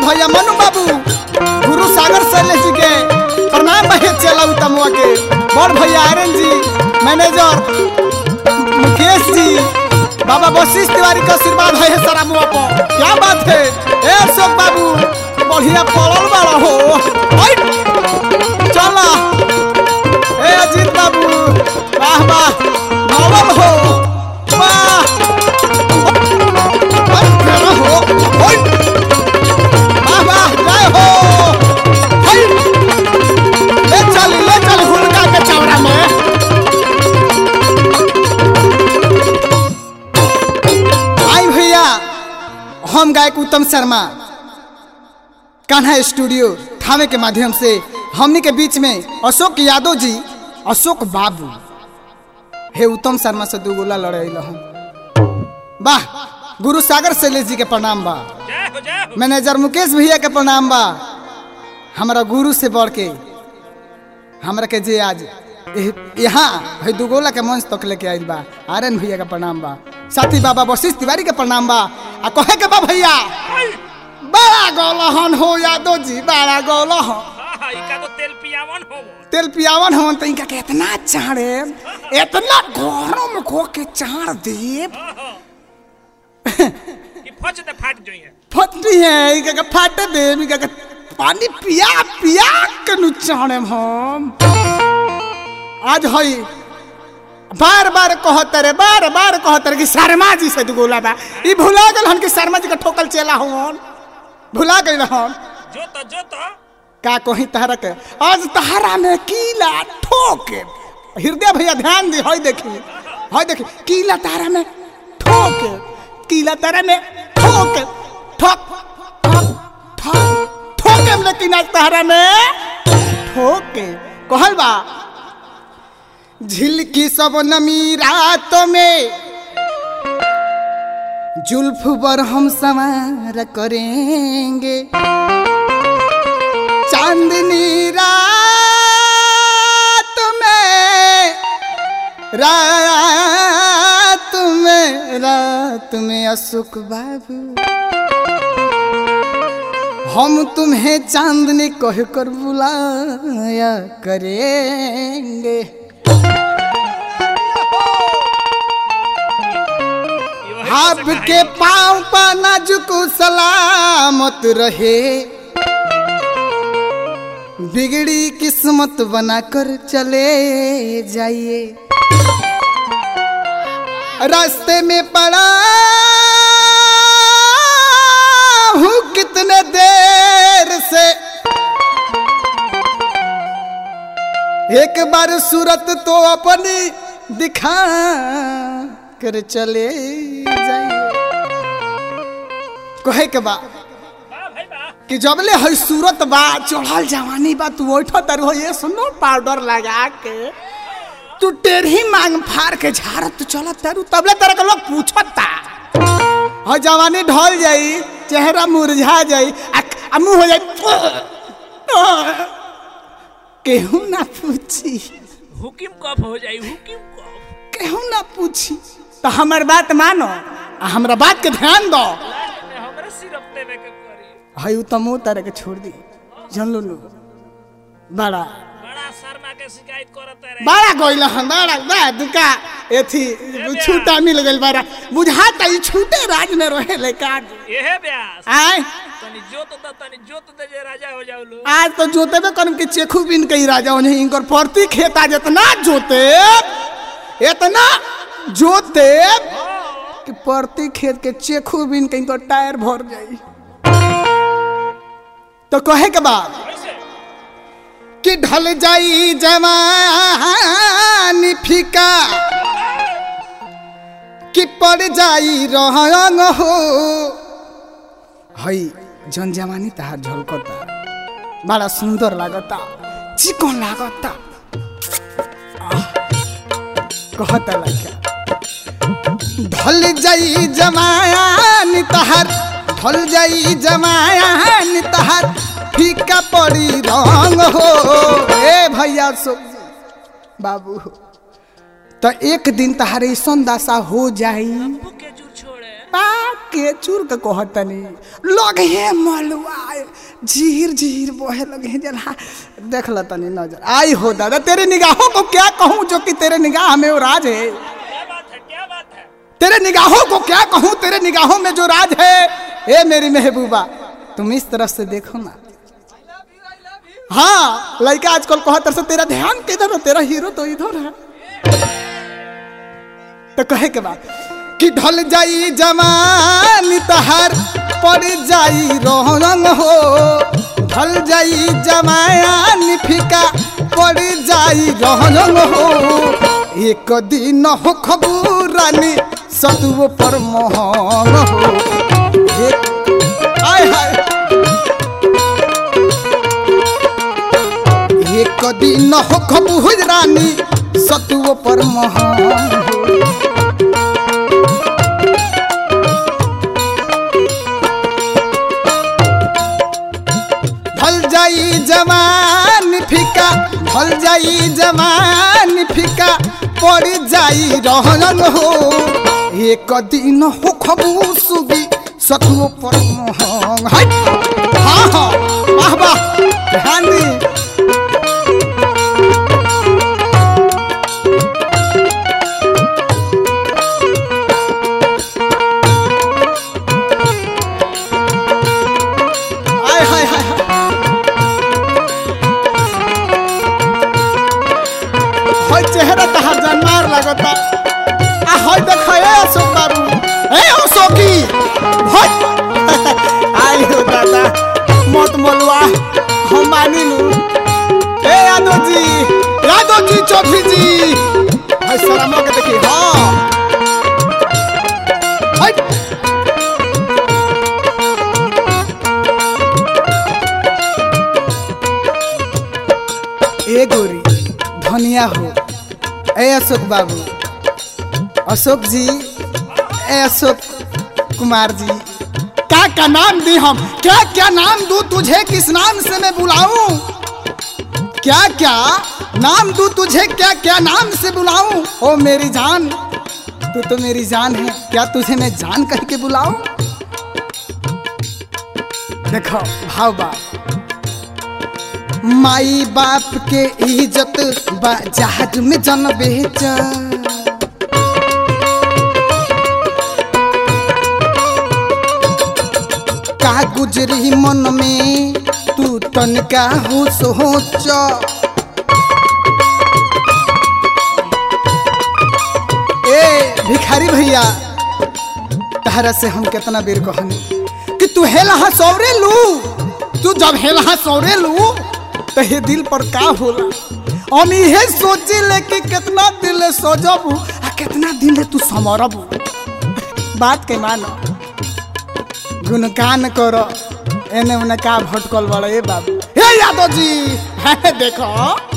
भैया मनु बाबू गुरु सागर शैलेश जी के प्रणाम भैया चला तमुआ के बड़ भैया आर्यन जी मैनेजर मुकेश जी बाबा वशिष्ठ तिवारी का आशीर्वाद है सारा मुआ पर क्या बात है ए अशोक बाबू बढ़िया पड़ल बड़ा हो ओइ, चला ए अजीत बाबू वाह वाह नवल हो वाह ओइ, केना हो ओइ, वाह वाह जय हो ओइ, ले चल ले चल हुनका के चौड़ा में आई भैया हम गायक उत्तम शर्मा कान्हा स्टूडियो थावे के माध्यम से हमनी के बीच में अशोक यादव जी अशोक बाबू हे उत्तम शर्मा से दू गोला लड़े हम वाह गुरु सागर शैलेश जी के प्रणाम बा जय हो जय हो मैनेजर मुकेश भैया के प्रणाम बा हमारा गुरु से बढ़ के हमरा के जे आज एह- यहाँ है दुगोला के मंच तक लेके आइल बा आर्यन भैया का प्रणाम बा साथी बाबा वशिष्ठ तिवारी के प्रणाम बा आ कहे के बा भैया बड़ा गौलहन हो यादव जी बड़ा गौलहन हाँ हाँ इका तो तेल पियावन हो तेल पियावन हम तो इनका के इतना चाड़े इतना गरम को के चाड़ देब कि फच दे फाट जोइए फटती है इनका के फाटे देब इनका के पानी पिया पिया के नु चाड़े हम आज हई बार बार कहत रे बार बार कहत रे कि शर्मा जी से दुगोला बा ई भुला गेल हन कि शर्मा जी का ठोकल चेला हन भुला गइल हन जो तो जो तो का कही तहरा के आज तहरा में कीला ठोके हृदय भैया ध्यान दे हई देखी हई देखी कीला तारा में ठोके कीला तारा में ठोके ठोक ठोक ठोक ठोके में लेकिन आज तहरा में ठोके कहल बा झिलकी सब नमी रात में जुल्फ पर हम सवार करेंगे चांदनी रात में रात में रात में अशोक बाबू हम तुम्हें चांदनी कह कर बुलाया करेंगे यो है आपके पाँव पर नाजुक सलामत रहे बिगड़ी किस्मत बनाकर चले जाइए रास्ते में पड़ा हूँ कितने देर से एक बार सूरत तो अपनी दिखा कर चले जाइए कहे के बा वाह भाई वाह कि जबले है सूरत बा चढ़ल जवानी बा तू ओठ तर हो ये सुनो पाउडर लगा के तू टेढ़ी मांग फाड़ के झाड़ तू चल तरु तबले तरह के लोग पूछता और जवानी ढल जाई चेहरा मुरझा जाई आ, आ मुंह हो जाई केहू ना पूछी हुकिम कब हो जाई हुकिम कब केहू ना पूछी तो हमर बात मानो आ हमरा बात के ध्यान दो लास्ट में हमरे सिरप देवे के पड़ी हई तमो तरह के छोड़ दी जानलो नु बड़ा बड़ा शर्मा के शिकायत करत रहे बड़ा गोइल हन बड़ा बा दुका एथी छूटा मिल गइल बड़ा बुझाता ई छूटे राज में रहे ले का एहे ब्यास आय तनी जोत द तनी जोत दे जे राजा हो जाऊ लो आज तो जोते में करम के चेखू बिन कई राजा उन्हें इनकर प्रति खेता जितना जोते इतना जोते कि प्रति खेत के चेखू बिन के इनकर टायर भर जाई तो कहे के बाद कैसे कि ढल जाई जवानी फीका कि पड़ जाई रंग हो हई जन जवानी तहार झलकता बड़ा सुंदर लागता चिकन लागता आह, कहता लड़का ढल जाई जमायान तहार ढल जाई जमायान तहार फीका पड़ी रंग हो ए भैया सो बाबू हो तो एक दिन तहार ऐसन दशा हो जाई के जूर छोड़े का के चूर के कहतनी लगे हे मलुआ झीर झीर बहे लगे हैं जला देख ल तनी नजर आई हो दादा तेरे निगाहों को क्या कहूँ जो कि तेरे निगाह में वो राज है क्या बात है क्या बात है तेरे निगाहों को क्या कहूँ तेरे निगाहों में जो राज है ए मेरी महबूबा तुम इस तरफ से देखो ना हाँ लड़का आजकल कहत से तेरा ध्यान किधर है तेरा हीरो तो इधर है तो कहे के बाद कि ढल जाई जवानी तहार पड़ जाई रंग हो ढल जाई जवानी फीका पड़ जाई रंग हो एक दिन हो खबूरानी सतुओ पर मोहन हो एक आय हाय एक दिन हो खबूरानी सतुओ पर मोहन हो ढल जाई जवान फीका ढल जाई जवान फीका पड़ जाई रहन हो एक दिन हो खबू सुगी सतुओ पर मोहन हाय हाँ हाँ वाह वाह ध्यान दी हाय हाय हाय हाय होय चेहरा तहार जानमार लगता आ होय देख ए अशोक बाबू ए अशोकी होय आई हो दादा मत मोलवा हम मानी लू ए यादव जी यादव जी चौधरी जी हाय सलामो के देखी हाँ हाय ए गोरी धनिया हो ए अशोक बाबू अशोक जी ए अशोक कुमार जी क्या क्या नाम दी हम क्या क्या नाम दूं तुझे किस नाम से मैं बुलाऊं क्या क्या नाम दूं तुझे क्या क्या नाम से बुलाऊं ओ मेरी जान तू तो मेरी जान है क्या तुझे मैं जान कह के बुलाऊं देखो भाव बा माई बाप के इज्जत बा जहाज में जन बेच का गुजरी मन में तू तनका हो सोच ए भिखारी भैया तहरा से हम कितना बेर कहनी कि तू हेला सौरे लू तू जब हेला सौरे लू तो ये दिल पर का होला हम इहे सोची ले कि कितना दिल सोजबू आ कितना दिन तू समरबू बात के मानो गुणगान करो एने उने का भटकल बड़े ए बाबू हे यादव जी है देखो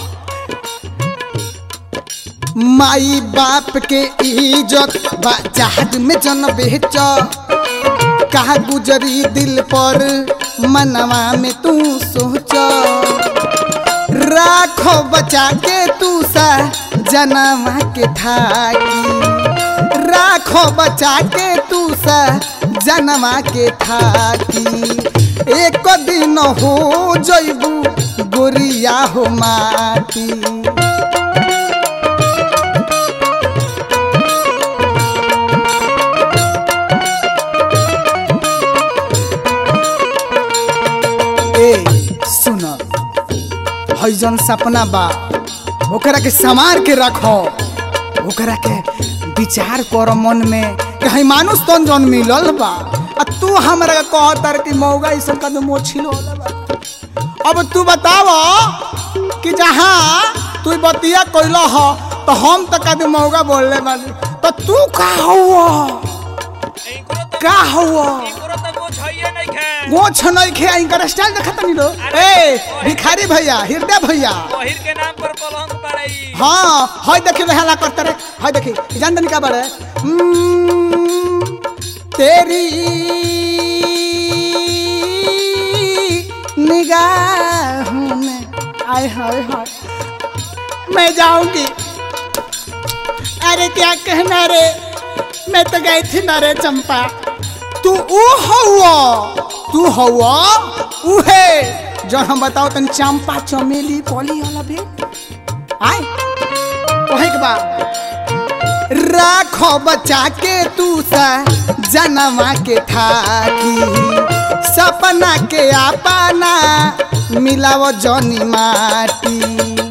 माई बाप के इज्जत बा जहाज में जन बेच कहा गुजरी दिल पर मनवा में तू सोच राखो बचा के तू सा जनवा के थाकी राखो बचा के तू सा जनवा के थाकी एक दिन हो जइबू गोरिया हो माटी ए सुन हईजन सपना बा ओकरा के संवार के रखो ओकरा के विचार कर मन में कहीं मानुष तन जन मिलल बा आ तू हमरा के कहतर कि मौगा ई सब कदम मोछिलो बा अब तू बताव कि जहाँ तू बतिया कइलो ह तो हम तो कदम मौगा बोलले बानी तो तू का हुआ इनको तो का हुआ इनको तो कुछ है नहीं खे गोछ नहीं खे इनकर स्टाइल देखत नहीं लो ए भिखारी भैया हृदय भैया बहिर के नाम पर कलंक पड़ई हाँ हाय देखी हेला करते रे हाय देखी जान दनी का बारे हम्म, तेरी निगाहों में आय हाय हाय मैं जाऊंगी अरे क्या कहना रे मैं तो गई थी ना रे चंपा तू ऊ हौआ तू हौआ उहे जौन हम बताओ तन चंपा चमेली कली वाला भी आय कहे के बा राखो बचा के तू सा जनमा के थाकी सपना के अपना मिलाव जनी माटी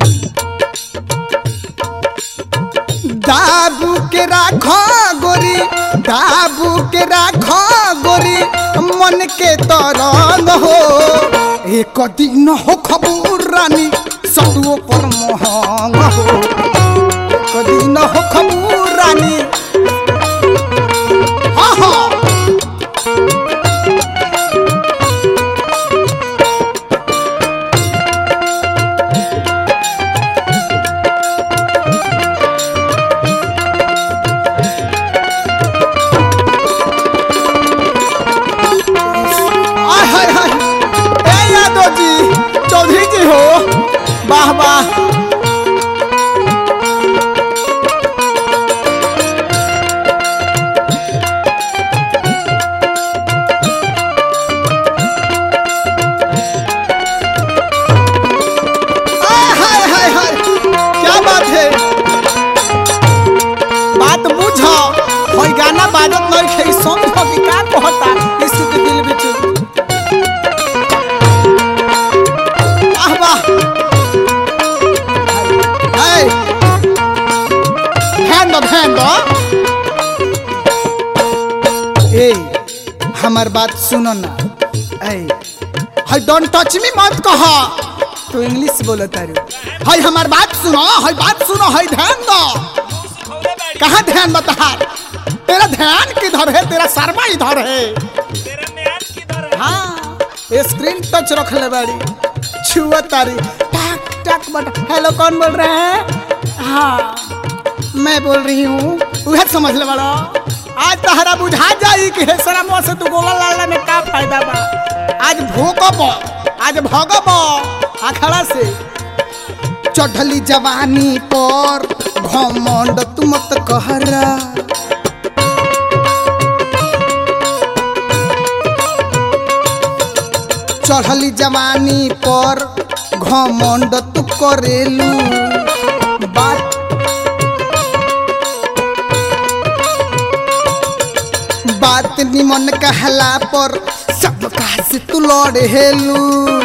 दाबू के राखो गोरी दाबू के राखो गोरी मन के तरंग हो एक दिन हो खबूर रानी सतुओ पर मोहंग हो एक दिन हो खबूर रानी हाँ हाँ आय हाय हाय ए यादव जी चौधरी जी हो वाह वाह आय हाय हाय हाय क्या बात है बात बुझ होई गाना बाजत नहीं खे समझ कि का कहता यीशु के दिल में वाह वाह हाय ध्यान दो ध्यान दो ए हमार बात सुनो ना ए हाय डोंट टच मी मत कहा तू इंग्लिश बोलत तारू हाय हमार बात सुनो हाय बात सुनो हाय ध्यान दो खौले बाड़ी कहाँ ध्यान बताहार तेरा ध्यान किधर है तेरा शर्मा इधर है तेरा म्यान किधर है हाँ ये स्क्रीन टच रख ले बाड़ी छुआ तारी टक टक बट हेलो कौन बोल रहे हैं हाँ मैं बोल रही हूँ वह समझ ले बड़ा आज तहरा बुझा जाई कि हे शर्मा से तू गोला लाला में का फायदा बा आज भूकब आज भगब अखड़ा से चढ़ली जवानी पर घमंड तू मत कहरा चढ़ली जवानी पर घमंड तू करेलू बात बात निमन कहला पर सब से तू लड़ेलू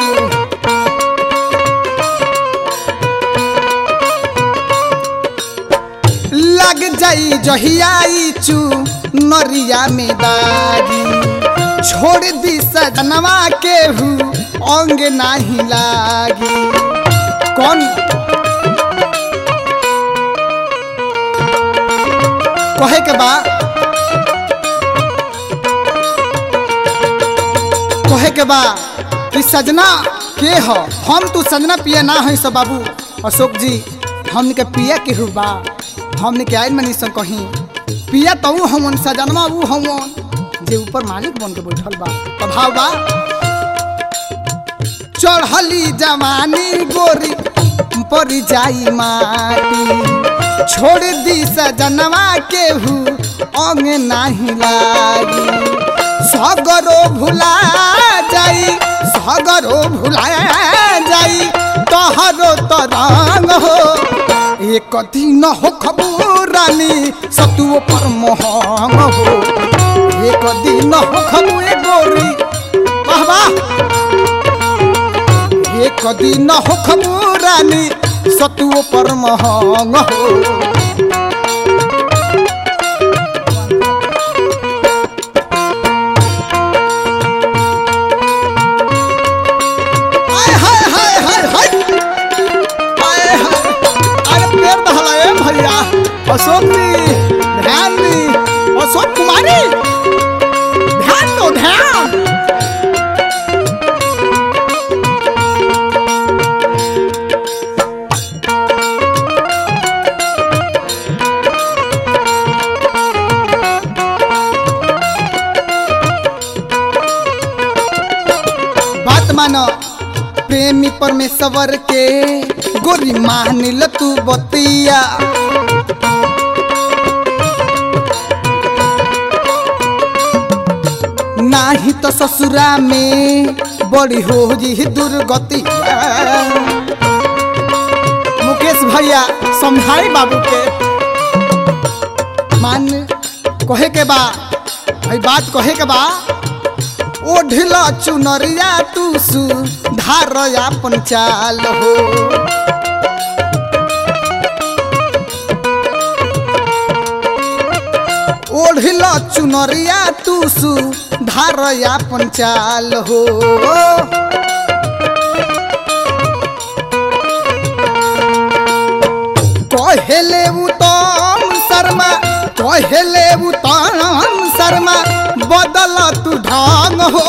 लग जाई जहियाई चू नरिया में दागी छोड़ दी सजनवा के हु अंग नाही लागी कौन कहे के बा कहे के बा कि सजना के हो हम तू सजना पिया ना है सब बाबू अशोक जी हमने के पिया के हु बा हमने के आयल मनी कहीं पिया तो ऊ हमन सजनवा ऊ हमन जे ऊपर मालिक बन के बैठल बा प्रभाव बा चढ़ली जवानी गोरी पर जाई माटी छोड़ दी सजनवा के हु अंग नाही लागी सगरो भुला जाई सगरो भुला जाई तहरो तरंग हो एक दिन हो खबूरानी सतुओ पर मोहंग हो एक दिन हो खबुए गोरी वाह वाह एक दिन हो खबूरानी सतुओ पर मोहंग हो आय हाय हाय हाय हाय आय हाय अरे पेड़ दहला ए भैया अशोक जी ध्यान दी अशोक कुमारी ध्यान दो ध्यान बात मानो प्रेमी परमेश्वर के गोरी मान ल तू बतिया नाही तो ससुरा में बड़ी हो जी दुर्गति मुकेश भैया समझाई बाबू के मान कहे के बा भाई बात कहे के बा ओढ़ला चुनरिया तू सु धार अपन चाल हो ओढ़ला चुनरिया तू सु धार अपन चाल हो कहेले उत्तम शर्मा कहेले उत्तम शर्मा बदल तू ढंग हो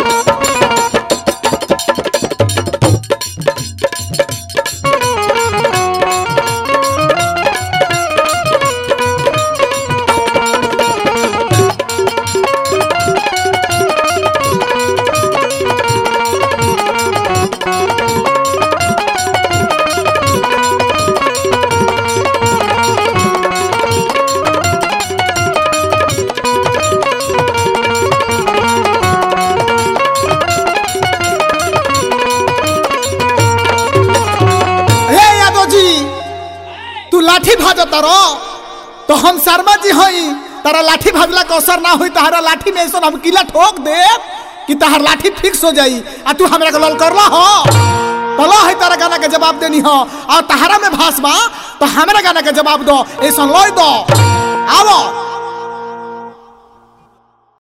हे यादव जी तू लाठी भाजत रो तो हम शर्मा जी हई तारा लाठी भाजला के असर ना होई तहरा लाठी में ऐसा हम किला ठोक दे कि तहर लाठी फिक्स हो जाई आ तू हमरा के लल करला हो तला है तारा गाना के जवाब देनी हो और तहरा में भास बा तो हमरा गाना के जवाब दो ऐसा लय दो आवो